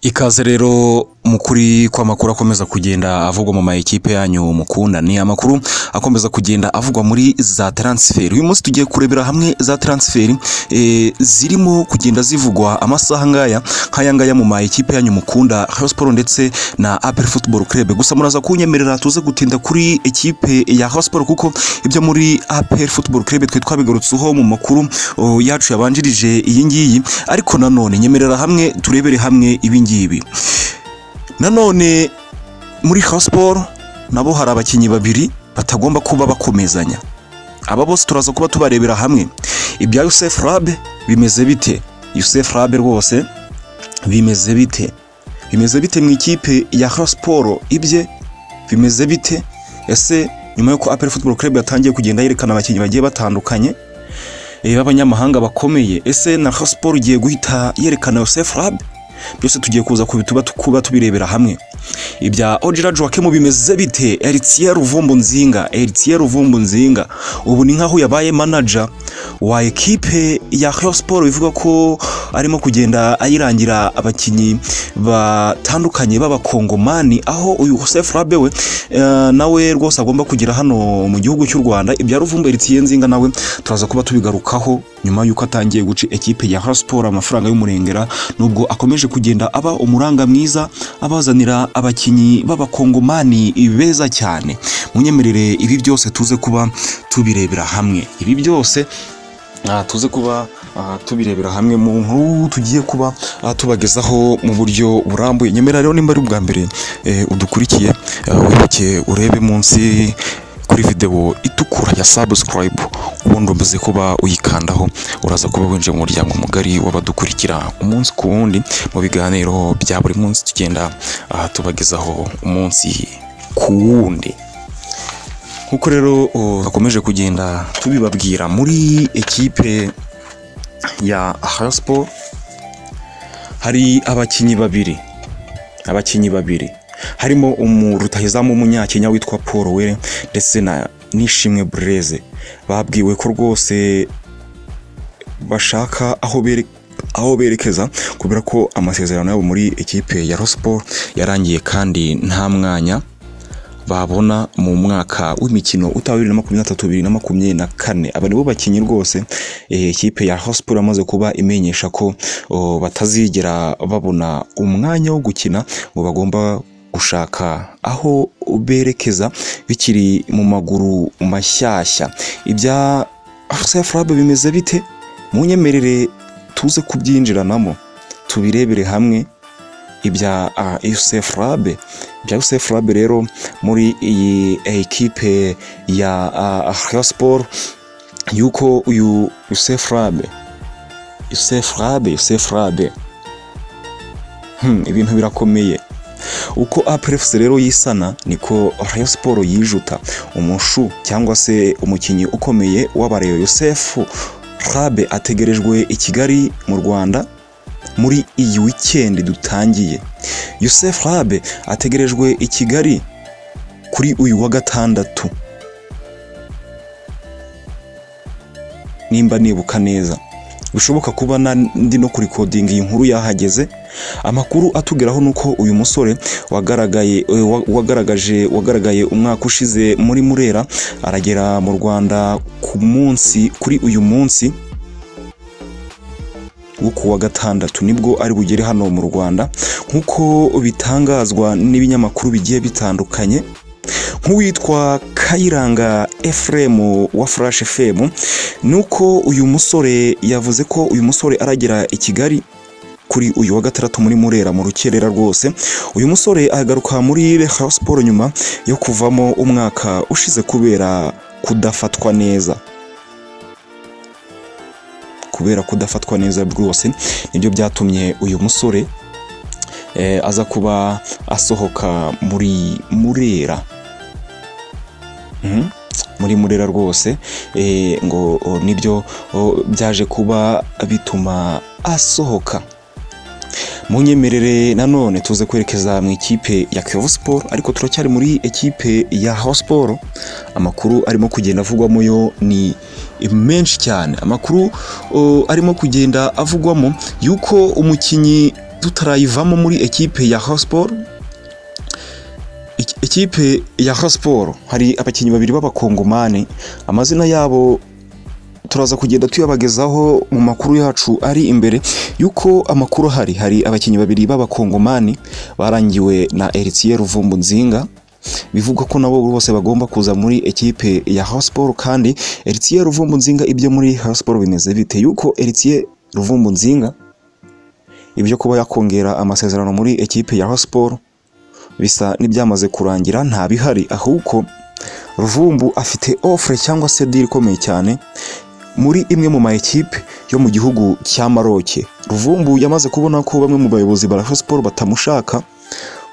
Ikaze rero mu kuri kw'amakuru akomeza kugenda avugwa mu ma ekipe yanyu mukunda ni amakuru akomeza kugenda avugwa muri za transfer uyu munsi tugiye kurebera hamwe za transfer eh, zirimo kugenda zivugwa amasaha ngaya nk'aya ngaya mu ma ekipe yanyu mukunda Rayon Sports ndetse na APR Football Club gusa muraza kunyemerera tuze gutinda kuri ekipe ya Rayon Sports kuko ibyo muri APR Football Club twe twabigarutseho mu makuru oh, yacu yabanjirije iyi ngiyi ariko nanone nyemerera hamwe turebere hamwe ibi ngibi nanone muri Rayon Sports nabo hari abakinnyi babiri batagomba kuba bakomezanya aba bose turaza kuba tubarebera hamwe ibya Youssef Rabe bimeze bite Youssef Rabe rwose bimeze bite bimeze bite mu ikipe ya Rayon Sports ibye bimeze bite ese nyuma y'uko APR Football Club yatangiye kugenda yerekana abakinnyi bagiye batandukanye eh, b'abanyamahanga bakomeye ese na Rayon Sports igiye guhita yerekana Youssef Rabe byose tugiye kuza kubituba kuba tubirebera hamwe ibya Ojira Joakim bimeze bite Eritier Ruvumbu Nzinga Eritier Ruvumbu Nzinga ubu ni nkaho yabaye manager wa ekipe ya Rayon Sports bivuga ko arimo kugenda ayirangira abakinnyi batandukanye b'abakongomani aho uyu Joseph Rabe we eh, nawe rwose agomba kugera hano mu gihugu cy'u Rwanda ibya Ruvumbu Eritier Nzinga nawe turaza kuba tubigarukaho nyuma y'uko atangiye guca ekipe ya Rayon Sports amafaranga y'umurengera nubwo akomeje kugenda aba umuranga mwiza abazanira abakinnyi b'abakongomani beza cyane munyemerere ibi byose tuze kuba tubirebera hamwe ibi byose ah, tuze kuba ah, tubirebera hamwe mu nkuru tugiye kuba ah, tubagezaho mu buryo burambuye nyemera rero nimba ari ubwa mbere eh, udukurikiye eh, wibuke urebe munsi kuri video itukura ya subscribe ubundi umaze kuba uyikandaho uraza kuba winjiye mu muryango mugari w'abadukurikira umunsi ku wundi mu biganiro bya buri munsi tugenda ah, tubagezaho umunsi ku wundi nkuko rero oh, bakomeje kugenda tubibabwira muri ekipe ya Haspo hari abakinnyi babiri abakinnyi babiri harimo umu- rutahizamu w'umunyakenya witwa paul were ndetse na nishimwe bureze babwiwe ko rwose bashaka aho bere aho berekeza kubera ko amasezerano yabo muri ekipe ya rospo yarangiye kandi nta mwanya babona mu mwaka w'imikino utaha bibiri na makumyabiri na tatu bibiri na makumyabiri na kane aba nibo bakinnyi rwose eh, ikipe ya hosiporo yamaze kuba imenyesha ko oh, batazigera babona umwanya wo gukina ngo bagomba gushaka aho berekeza bikiri mu maguru mashyashya ibya Arsenal Farabe bimeze bite munyemerere tuze kubyinjiranamo tubirebere hamwe ibya Yusef Rabe ibya Yusef Rabe rero muri iyi ekipe ya ah, Rayon Sport yuko uyu Yusef Rabe Yusef Rabe Yusef Rabe hmm, ibintu birakomeye uko APRFC rero yisana niko Rayon Sport yijuta umushu cyangwa se umukinnyi ukomeye w'abareyo Yusef Rabe ategerejwe i Kigali mu Rwanda muri iyi wikendi dutangiye Yusef Rabe ategerejwe i Kigali kuri uyu wa gatandatu nimba nibuka neza bishoboka kuba na- ndi no kurikodinga iyi nkuru yahageze amakuru atugeraho ni uko uyu musore wagaragaye eh, wa- wagaragaje wagaragaye umwaka ushize muri Murera aragera mu Rwanda ku munsi kuri uyu munsi wo ku wa gatandatu nibwo ari bugere hano mu Rwanda nk'uko bitangazwa n'ibinyamakuru bigiye bitandukanye nk'uwitwa Kayiranga Ephraim wa Flash FM nuko uyu musore yavuze ko uyu musore aragera i Kigali kuri uyu wa gatandatu muri Murera mu rukerera rwose uyu musore agaruka muri Rayon Sports nyuma yo kuvamo umwaka ushize kubera kudafatwa neza kubera kudafatwa neza rwose nibyo byatumye uyu musore eh, aza kuba asohoka muri murera Mhm. muri murera rwose eh, ngo o, nibyo o, byaje kuba bituma asohoka munyemerere nanone tuze kwerekeza mu ikipe ya Kiyovu Sport ariko turacyari muri ekipe ya Rayon Sport amakuru arimo kugenda avugwamo yo ni menshi cyane amakuru o, arimo kugenda avugwamo yuko umukinnyi tutarayivamo muri ekipe ya hosiporo ekipe ya hosiporo hari abakinnyi babiri b'abakongomani amazina yabo turaza kugenda tuyabagezaho mu makuru yacu ari imbere y'uko amakuru ahari hari abakinnyi babiri b'abakongomani barangiwe na Eritiye Ruvumbu Nzinga bivugwa ko nabo bose bagomba kuza muri ekipe ya hosiporo kandi Eritiye Ruvumbu Nzinga ibyo muri hosiporo bimeze bite y'uko Eritiye Ruvumbu Nzinga ibyo kuba yakongera amasezerano muri ekipe ya hosiporo bisa n'ibyamaze kurangira nta bihari ahubwo ruvumbu afite ofure cyangwa se diri ikomeye cyane muri imwe mu ma ekipe yo mu gihugu cya maroke ruvumbu yamaze kubona ko bamwe mu bayobozi ba siporo batamushaka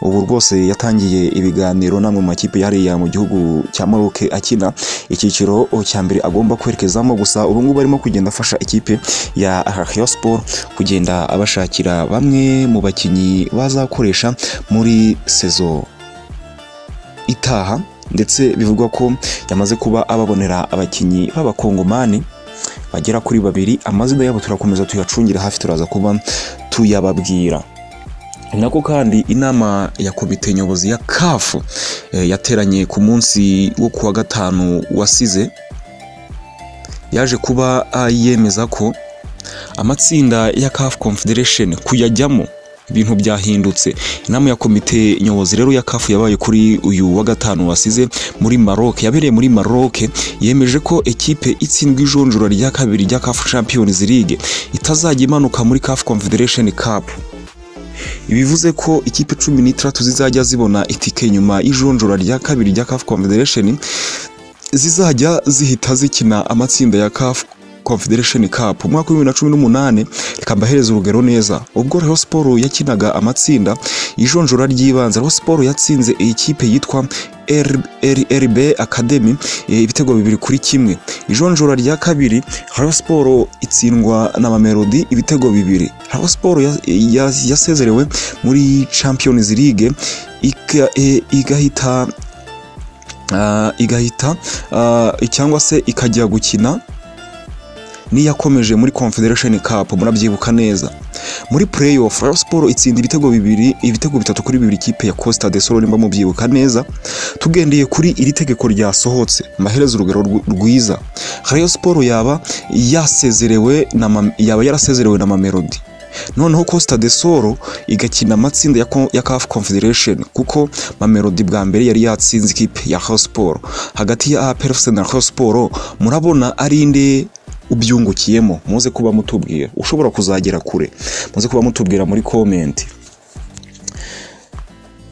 ubu rwose yatangiye ibiganiro n'amwe mu makipe hariya mu gihugu cya maroke akina icyiciro cya mbere agomba kwerekezamo gusa ubu ngubu arimo kugenda afasha ikipe ya Rayon Sport kugenda abashakira bamwe mu bakinnyi bazakoresha muri sezo itaha ndetse bivugwa ko yamaze kuba ababonera abakinnyi b'abakongomani bagera kuri babiri amazina yabo turakomeza tuyacungira hafi turaza kuba tuyababwira nako kandi inama ya komite nyobozi ya kafu yateranye ku munsi wo kuwa gatanu wasize yaje kuba yemeza ko amatsinda ya kafu confederation kuyajyamo ibintu byahindutse inama ya komite nyobozi rero ya kafu yabaye kuri uyu wa gatanu wasize muri maroke yabereye muri maroke yemeje ko ekipe itsindwa ijonjora rya kabiri rya kafu champions league itazajya imanuka muri kafu confederation cup bivuze ko ikipe cumi n'itandatu zizajya zibona itike nyuma y'ijonjora rya kabiri rya CAF Confederation zizajya zihita zikina amatsinda ya CAF Confederation Cup umwaka wa 2018 reka mbahereza urugero neza ubwo Rayon Sports yakinaga amatsinda y'ijonjora ry'ibanze Rayon Sports yatsinze iyi kipe yitwa RB Academy ibitego bibiri kuri kimwe ijonjora rya kabiri Rayon Sports itsindwa na Mamelodi ibitego bibiri Rayon Sports yasezerewe muri Champions League igahita igahita cyangwa se ikajya gukina niyakomeje muri Confederation Cup murabyibuka neza muri playoff Rayon Sports itsinda ibitego bibiri ibitego bitatu kuri bibiri ikipe ya Costa del Sol nimba mubyibuka neza tugendeye kuri iri tegeko ryasohotse maherezo urugero rwiza Rayon Sports yaba yasezerewe na yaba yarasezerewe na Mamelodi noneho Costa del Sol igakina amatsinda ya, ya CAF Confederation kuko Mamelodi bwa mbere yari yatsinze ikipe ya Rayon Sports hagati ya APR FC na Rayon Sports murabona ari inde ubyungukiyemo muze kuba mutubwira ushobora kuzagera kure muze kuba mutubwira muri komenti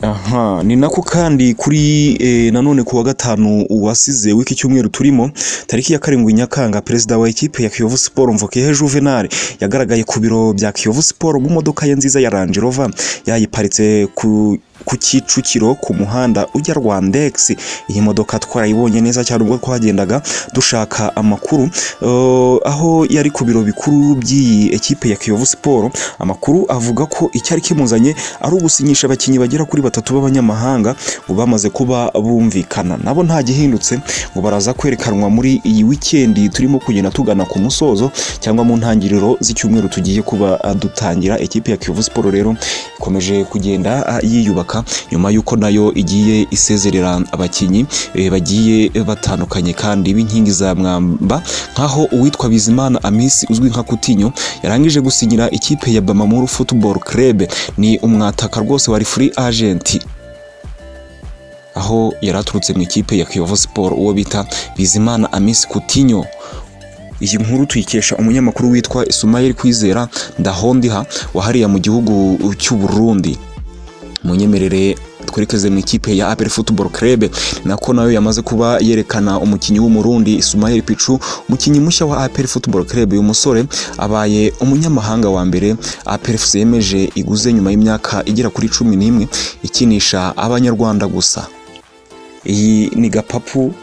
aha ni nako kandi kuri nanone ku wa gatanu wasize w'iki cyumweru turimo tariki ya karindwi nyakanga perezida wa ekipe ya kiyovu siporo mvukehe juvenal yagaragaye ku biro bya kiyovu siporo mu modoka ye nziza ya Range Rover yayiparitse ku ku Kicukiro ku muhanda ujya Rwandex iyi modoka twarayibonye neza cyane ubwo twagendaga dushaka amakuru uh, aho yari ku biro bikuru by'iyi ekipe ya Kiyovu Sport amakuru avuga ko icyari kimuzanye ari ugusinyisha abakinnyi bagera kuri batatu b'abanyamahanga ngo bamaze kuba bumvikana nabo nta gihindutse ngo baraza kwerekanwa muri iyi wikendi turimo kugenda tugana ku musozo cyangwa mu ntangiriro z'icyumweru tugiye kuba dutangira ekipe ya Kiyovu Sport rero ikomeje kugenda yiyubaka nyuma y'uko nayo igiye isezerera abakinnyi bagiye batandukanye kandi b'inkingi za mwamba nk'aho uwitwa bizimana amisi uzwi nka kutinyo yarangije gusinyira ikipe ya bamamuru football club ni umwataka rwose wari free agent aho yari aturutse mu ikipe ya kiyovu siporo uwo bita bizimana amisi kutinyo iyi nkuru tuyikesha umunyamakuru witwa Isumayeli Kwizera Ndahondiha wahariya mu gihugu cy'u Burundi munyemerere twerekeze mu ikipe ya APR Football Club nako nayo yamaze kuba yerekana umukinnyi w'umurundi Ismail Pichu umukinnyi mushya wa APR Football Club uyu musore abaye umunyamahanga wa mbere APR FC yemeje iguze nyuma y'imyaka igera kuri cumi n'imwe ikinisha abanyarwanda gusa iyi ni gapapu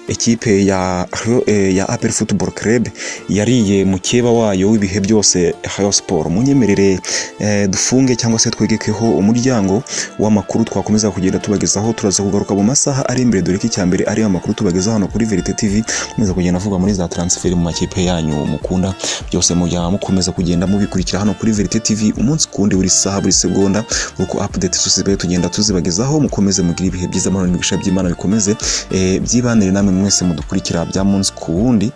ekipe ya eh, ya aperi futuboro kerebe yariye mukeba wayo w'ibihe byose hayo siporo munyemerere eh, dufunge cyangwa se twegekeho umuryango w'amakuru twakomeza kugenda tubagezaho turaza kugaruka mu masaha ari imbere dore ko icya mbere ari amakuru tubageza hano kuri verite tv mukomeza kugenda avuga muri za taransiferi mu makipe yanyu mukunda byose mujya mukomeza kugenda mubikurikira hano kuri verite tv umunsi ku wundi buri saha buri segonda uko apudeti zose tugenda tuzibagezaho mukomeze mugire ibihe byiza amahoro n'ibisha by'imana bikomeze eh, byibanire namwe mwese mudukurikira bya munsi ku wundi